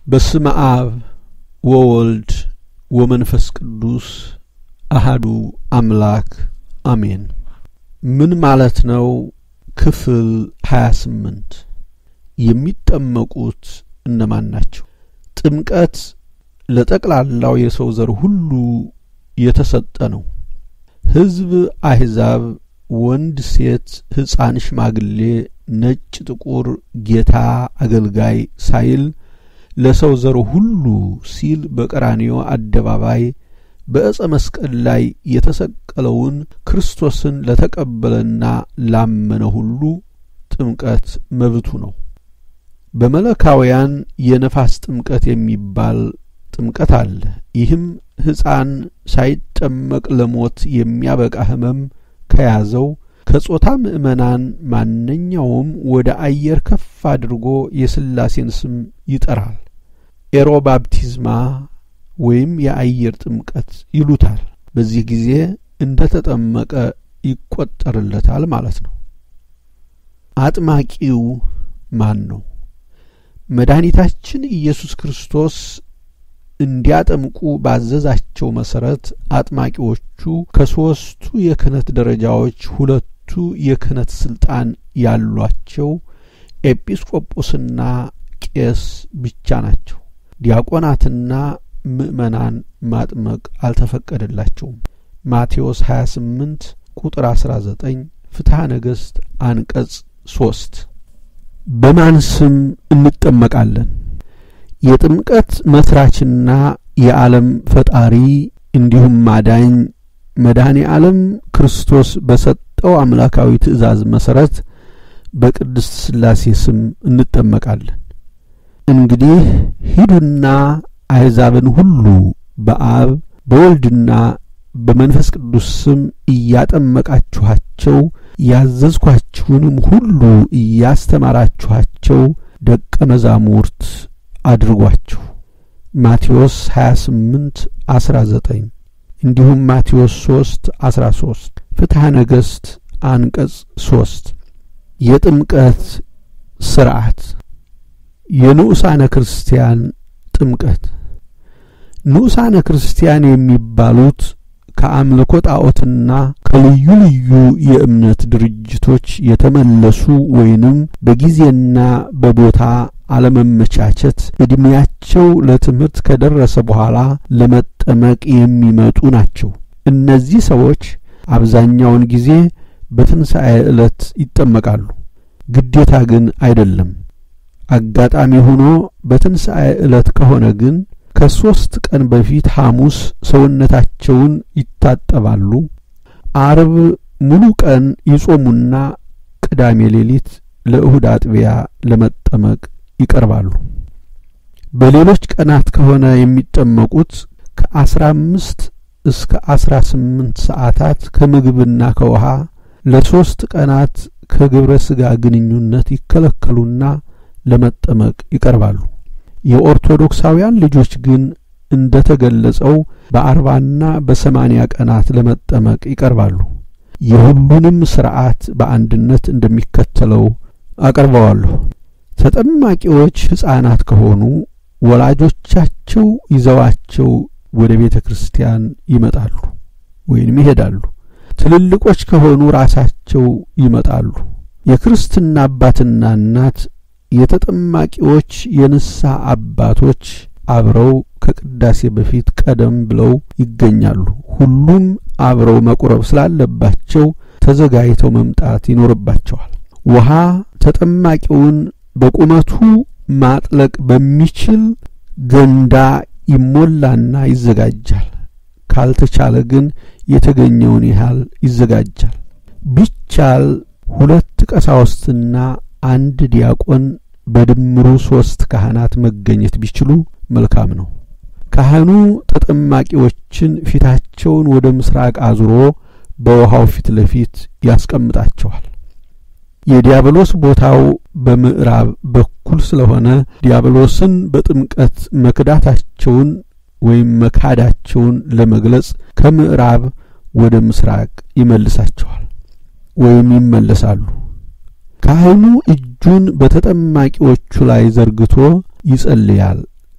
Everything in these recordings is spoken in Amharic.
በስመ አብ ወወልድ ወመንፈስ ቅዱስ አሃዱ አምላክ አሜን። ምን ማለት ነው? ክፍል ሀያ ስምንት የሚጠመቁት እነማን ናቸው? ጥምቀት ለጠቅላላው የሰው ዘር ሁሉ የተሰጠ ነው። ሕዝብ፣ አሕዛብ፣ ወንድ፣ ሴት፣ ሕፃን፣ ሽማግሌ፣ ነጭ፣ ጥቁር፣ ጌታ፣ አገልጋይ ሳይል ለሰው ዘር ሁሉ ሲል በቀራንዮ አደባባይ በዕፀ መስቀል ላይ የተሰቀለውን ክርስቶስን ለተቀበለና ላመነ ሁሉ ጥምቀት መብቱ ነው። በመለካውያን የነፋስ ጥምቀት የሚባል ጥምቀት አለ። ይህም ሕፃን ሳይጠመቅ ለሞት የሚያበቃ ሕመም ከያዘው ከጾታ ምእመናን ማንኛውም ወደ አየር ከፍ አድርጎ የሥላሴን ስም ይጠራል። ኤሮባፕቲዝማ ወይም የአየር ጥምቀት ይሉታል። በዚህ ጊዜ እንደ ተጠመቀ ይቆጠርለታል ማለት ነው። አጥማቂው ማን ነው? መድኃኒታችን ኢየሱስ ክርስቶስ እንዲያጠምቁ ባዘዛቸው መሠረት አጥማቂዎቹ ከሦስቱ የክህነት ደረጃዎች ሁለቱ የክህነት ሥልጣን ያሏቸው ኤጲስቆጶስና ቄስ ብቻ ናቸው። ዲያቆናትና ምእመናን ማጥመቅ አልተፈቀደላቸውም። ማቴዎስ 28 ቁጥር 19 ፍትሐ ነገሥት አንቀጽ ሶስት በማን ስም እንጠመቃለን? የጥምቀት መስራችና የዓለም ፈጣሪ እንዲሁም ማዳኝ መድኃኔ ዓለም ክርስቶስ በሰጠው አምላካዊ ትእዛዝ መሠረት በቅድስት ሥላሴ ስም እንጠመቃለን። እንግዲህ ሂዱና አሕዛብን ሁሉ በአብ በወልድና በመንፈስ ቅዱስ ስም እያጠመቃችኋቸው ያዘዝኳችሁንም ሁሉ እያስተማራችኋቸው ደቀ መዛሙርት አድርጓችሁ ማቴዎስ 28 19 እንዲሁም ማቴዎስ 3 13 ፍትሐ ነገሥት አንቀጽ 3 የጥምቀት ሥርዓት የንዑሳነ ክርስቲያን ጥምቀት ንዑሳነ ክርስቲያን የሚባሉት ከአምልኮ ጣዖትና ከልዩ ልዩ የእምነት ድርጅቶች የተመለሱ ወይንም በጊዜና በቦታ አለመመቻቸት ዕድሜያቸው ለትምህርት ከደረሰ በኋላ ለመጠመቅ የሚመጡ ናቸው። እነዚህ ሰዎች አብዛኛውን ጊዜ በትንሣኤ ዕለት ይጠመቃሉ። ግዴታ ግን አይደለም። አጋጣሚ ሆኖ በትንሣኤ ዕለት ከሆነ ግን ከሦስት ቀን በፊት ሐሙስ ሰውነታቸውን ይታጠባሉ። አርብ ሙሉ ቀን ይጾሙና ቅዳሜ ሌሊት ለእሁድ አጥቢያ ለመጠመቅ ይቀርባሉ። በሌሎች ቀናት ከሆነ የሚጠመቁት ከአስራ አምስት እስከ አስራ ስምንት ሰዓታት ከምግብና ከውሃ ለሦስት ቀናት ከግብረ ሥጋ ግንኙነት ይከለከሉና ለመጠመቅ ይቀርባሉ። የኦርቶዶክሳውያን ልጆች ግን እንደ ተገለጸው በአርባና በሰማንያ ቀናት ለመጠመቅ ይቀርባሉ። የሁሉንም ሥርዓት በአንድነት እንደሚከተለው አቀርበዋለሁ። ተጠማቂዎች ሕፃናት ከሆኑ ወላጆቻቸው ይዘዋቸው ወደ ቤተ ክርስቲያን ይመጣሉ ወይንም ይሄዳሉ። ትልልቆች ከሆኑ ራሳቸው ይመጣሉ። የክርስትና አባትና እናት የተጠማቂዎች የንስሐ አባቶች አብረው ከቅዳሴ በፊት ቀደም ብለው ይገኛሉ። ሁሉም አብረው መቁረብ ስላለባቸው ተዘጋጅተው መምጣት ይኖርባቸዋል። ውሃ ተጠማቂውን በቁመቱ ማጥለቅ በሚችል ገንዳ ይሞላና ይዘጋጃል። ካልተቻለ ግን የተገኘውን ያህል ይዘጋጃል። ቢቻል ሁለት ቀሳውስትና አንድ ዲያቆን በድምሩ ሦስት ካህናት መገኘት ቢችሉ መልካም ነው። ካህኑ ተጠማቂዎችን ፊታቸውን ወደ ምስራቅ አዙሮ በውሃው ፊት ለፊት ያስቀምጣቸዋል። የዲያብሎስ ቦታው በምዕራብ በኩል ስለሆነ ዲያብሎስን በጥምቀት መክዳታቸውን ወይም መካዳቸውን ለመግለጽ ከምዕራብ ወደ ምስራቅ ይመልሳቸዋል ወይም ይመለሳሉ። ካህኑ እጁን በተጠማቂዎቹ ላይ ዘርግቶ ይጸልያል።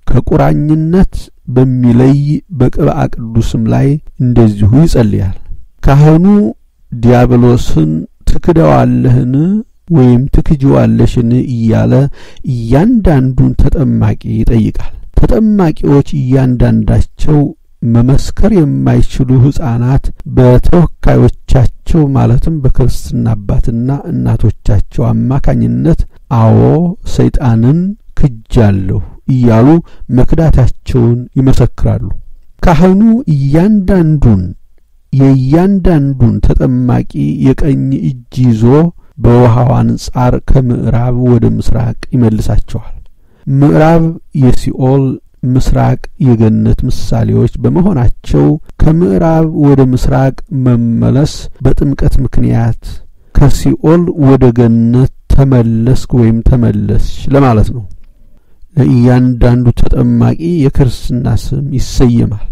ከቁራኝነት በሚለይ በቅብአ ቅዱስም ላይ እንደዚሁ ይጸልያል። ካህኑ ዲያብሎስን ትክደዋለህን ወይም ትክጅዋለሽን እያለ እያንዳንዱን ተጠማቂ ይጠይቃል። ተጠማቂዎች እያንዳንዳቸው መመስከር የማይችሉ ሕፃናት በተወካዮቻቸው ማለትም በክርስትና አባትና እናቶቻቸው አማካኝነት አዎ ሰይጣንን ክጃለሁ እያሉ መክዳታቸውን ይመሰክራሉ። ካህኑ እያንዳንዱን የእያንዳንዱን ተጠማቂ የቀኝ እጅ ይዞ በውሃው አንጻር ከምዕራብ ወደ ምስራቅ ይመልሳቸዋል። ምዕራብ የሲኦል ምስራቅ የገነት ምሳሌዎች በመሆናቸው ከምዕራብ ወደ ምስራቅ መመለስ በጥምቀት ምክንያት ከሲኦል ወደ ገነት ተመለስክ ወይም ተመለስሽ ለማለት ነው። ለእያንዳንዱ ተጠማቂ የክርስትና ስም ይሰየማል።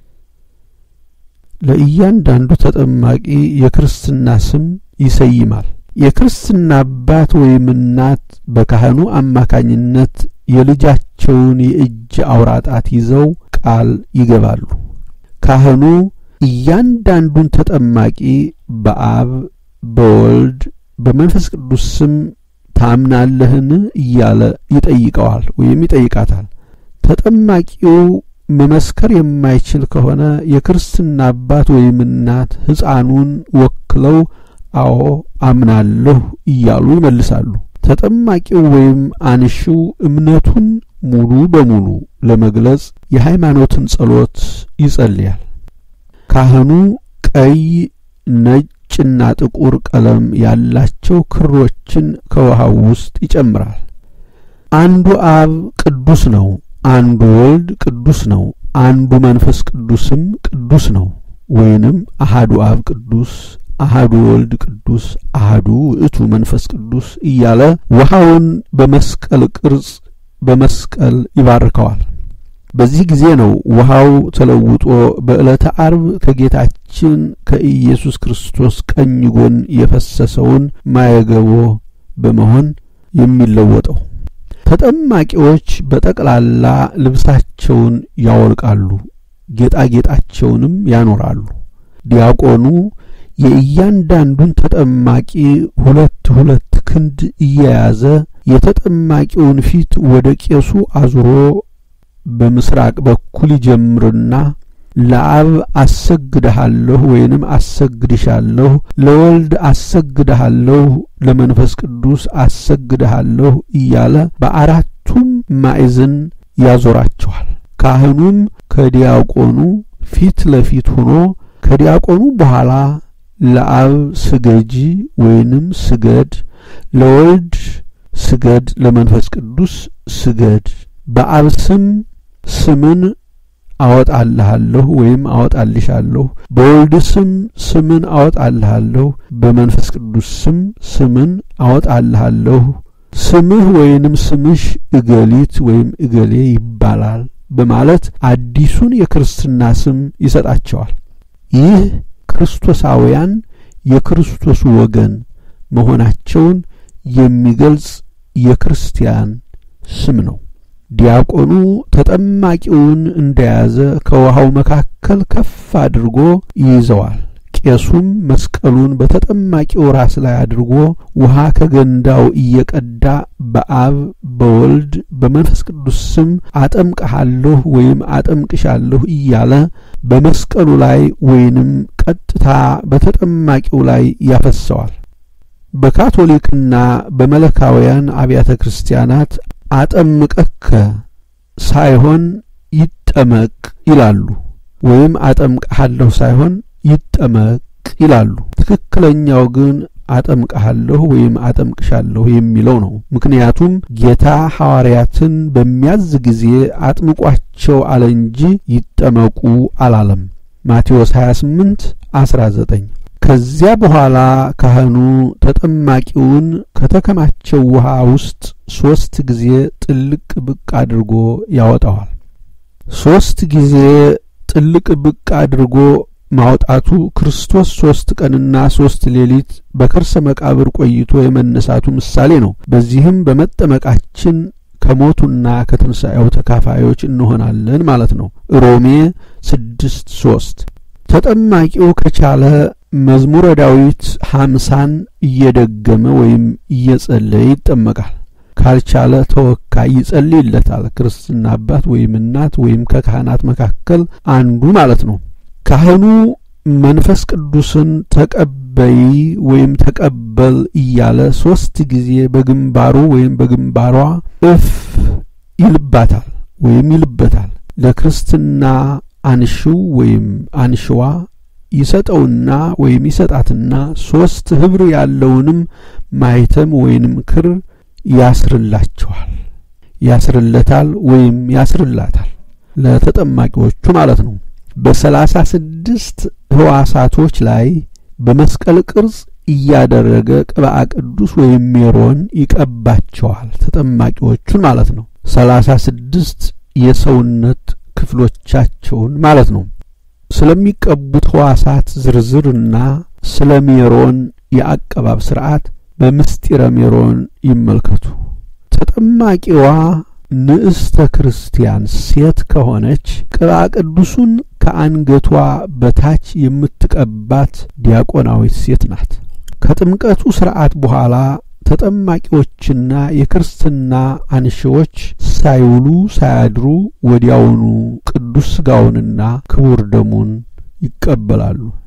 ለእያንዳንዱ ተጠማቂ የክርስትና ስም ይሰይማል። የክርስትና አባት ወይም እናት በካህኑ አማካኝነት የልጃቸውን የእጅ አውራ ጣት ይዘው ቃል ይገባሉ። ካህኑ እያንዳንዱን ተጠማቂ በአብ በወልድ በመንፈስ ቅዱስ ስም ታምናለህን እያለ ይጠይቀዋል ወይም ይጠይቃታል። ተጠማቂው መመስከር የማይችል ከሆነ የክርስትና አባት ወይም እናት ሕፃኑን ወክለው አዎ አምናለሁ እያሉ ይመልሳሉ። ተጠማቂው ወይም አንሺው እምነቱን ሙሉ በሙሉ ለመግለጽ የሃይማኖትን ጸሎት ይጸልያል። ካህኑ ቀይ፣ ነጭና ጥቁር ቀለም ያላቸው ክሮችን ከውሃው ውስጥ ይጨምራል። አንዱ አብ ቅዱስ ነው፣ አንዱ ወልድ ቅዱስ ነው፣ አንዱ መንፈስ ቅዱስም ቅዱስ ነው ወይንም አሃዱ አብ ቅዱስ አሃዱ ወልድ ቅዱስ አሃዱ ውእቱ መንፈስ ቅዱስ እያለ ውሃውን በመስቀል ቅርጽ በመስቀል ይባርከዋል። በዚህ ጊዜ ነው ውሃው ተለውጦ በዕለተ አርብ ከጌታችን ከኢየሱስ ክርስቶስ ቀኝ ጎን የፈሰሰውን ማየገቦ በመሆን የሚለወጠው። ተጠማቂዎች በጠቅላላ ልብሳቸውን ያወልቃሉ፣ ጌጣጌጣቸውንም ያኖራሉ። ዲያቆኑ የእያንዳንዱን ተጠማቂ ሁለት ሁለት ክንድ እየያዘ የተጠማቂውን ፊት ወደ ቄሱ አዙሮ በምስራቅ በኩል ይጀምርና ለአብ አሰግድሃለሁ ወይንም አሰግድሻለሁ፣ ለወልድ አሰግድሃለሁ፣ ለመንፈስ ቅዱስ አሰግድሃለሁ እያለ በአራቱም ማዕዘን ያዞራቸዋል። ካህኑም ከዲያቆኑ ፊት ለፊት ሆኖ ከዲያቆኑ በኋላ ለአብ ስገጂ ወይንም ስገድ፣ ለወልድ ስገድ፣ ለመንፈስ ቅዱስ ስገድ፣ በአብ ስም ስምን አወጣልሃለሁ ወይም አወጣልሻለሁ፣ በወልድ ስም ስምን አወጣልሃለሁ፣ በመንፈስ ቅዱስ ስም ስምን አወጣልሃለሁ፣ ስምህ ወይንም ስምሽ እገሊት ወይም እገሌ ይባላል በማለት አዲሱን የክርስትና ስም ይሰጣቸዋል። ይህ ክርስቶሳውያን የክርስቶስ ወገን መሆናቸውን የሚገልጽ የክርስቲያን ስም ነው። ዲያቆኑ ተጠማቂውን እንደያዘ ከውሃው መካከል ከፍ አድርጎ ይይዘዋል። ቄሱም መስቀሉን በተጠማቂው ራስ ላይ አድርጎ ውሃ ከገንዳው እየቀዳ በአብ በወልድ በመንፈስ ቅዱስ ስም አጠምቅሃለሁ ወይም አጠምቅሻለሁ እያለ በመስቀሉ ላይ ወይንም ቀጥታ በተጠማቂው ላይ ያፈሰዋል። በካቶሊክና በመለካውያን አብያተ ክርስቲያናት አጠምቀከ ሳይሆን ይጠመቅ ይላሉ፣ ወይም አጠምቅሃለሁ ሳይሆን ይጠመቅ ይላሉ። ትክክለኛው ግን አጠምቅሃለሁ ወይም አጠምቅሻለሁ የሚለው ነው። ምክንያቱም ጌታ ሐዋርያትን በሚያዝ ጊዜ አጥምቋቸው አለ እንጂ ይጠመቁ አላለም። ማቴዎስ 28 19 ከዚያ በኋላ ካህኑ ተጠማቂውን ከተከማቸው ውሃ ውስጥ ሦስት ጊዜ ጥልቅ ብቅ አድርጎ ያወጣዋል። ሦስት ጊዜ ጥልቅ ብቅ አድርጎ ማውጣቱ ክርስቶስ ሦስት ቀንና ሦስት ሌሊት በከርሰ መቃብር ቆይቶ የመነሳቱ ምሳሌ ነው። በዚህም በመጠመቃችን ከሞቱና ከትንሣኤው ተካፋዮች እንሆናለን ማለት ነው። ሮሜ ስድስት ሶስት ተጠማቂው ከቻለ መዝሙረ ዳዊት ሀምሳን እየደገመ ወይም እየጸለየ ይጠመቃል። ካልቻለ ተወካይ ይጸልይለታል። ክርስትና አባት ወይም እናት ወይም ከካህናት መካከል አንዱ ማለት ነው። ካህኑ መንፈስ ቅዱስን ተቀበይ ወይም ተቀበል እያለ ሶስት ጊዜ በግንባሩ ወይም በግንባሯ እፍ ይልባታል ወይም ይልበታል። ለክርስትና አንሽው ወይም አንሽዋ ይሰጠውና ወይም ይሰጣትና ሶስት ህብር ያለውንም ማይተም ወይንም ክር ያስርላቸዋል፣ ያስርለታል ወይም ያስርላታል ለተጠማቂዎቹ ማለት ነው። በሰላሳ ስድስት ህዋሳቶች ላይ በመስቀል ቅርጽ እያደረገ ቅብአ ቅዱስ ወይም ሜሮን ይቀባቸዋል ተጠማቂዎቹን ማለት ነው። ሰላሳ ስድስት የሰውነት ክፍሎቻቸውን ማለት ነው። ስለሚቀቡት ህዋሳት ዝርዝርና ስለ ሜሮን የአቀባብ ስርዓት በምስጢረ ሜሮን ይመልከቱ። ተጠማቂዋ ንዕስተ ክርስቲያን ሴት ከሆነች ቅብአ ቅዱሱን ከአንገቷ በታች የምትቀባት ዲያቆናዊት ሴት ናት። ከጥምቀቱ ስርዓት በኋላ ተጠማቂዎችና የክርስትና አንሺዎች ሳይውሉ ሳያድሩ ወዲያውኑ ቅዱስ ሥጋውንና ክቡር ደሙን ይቀበላሉ።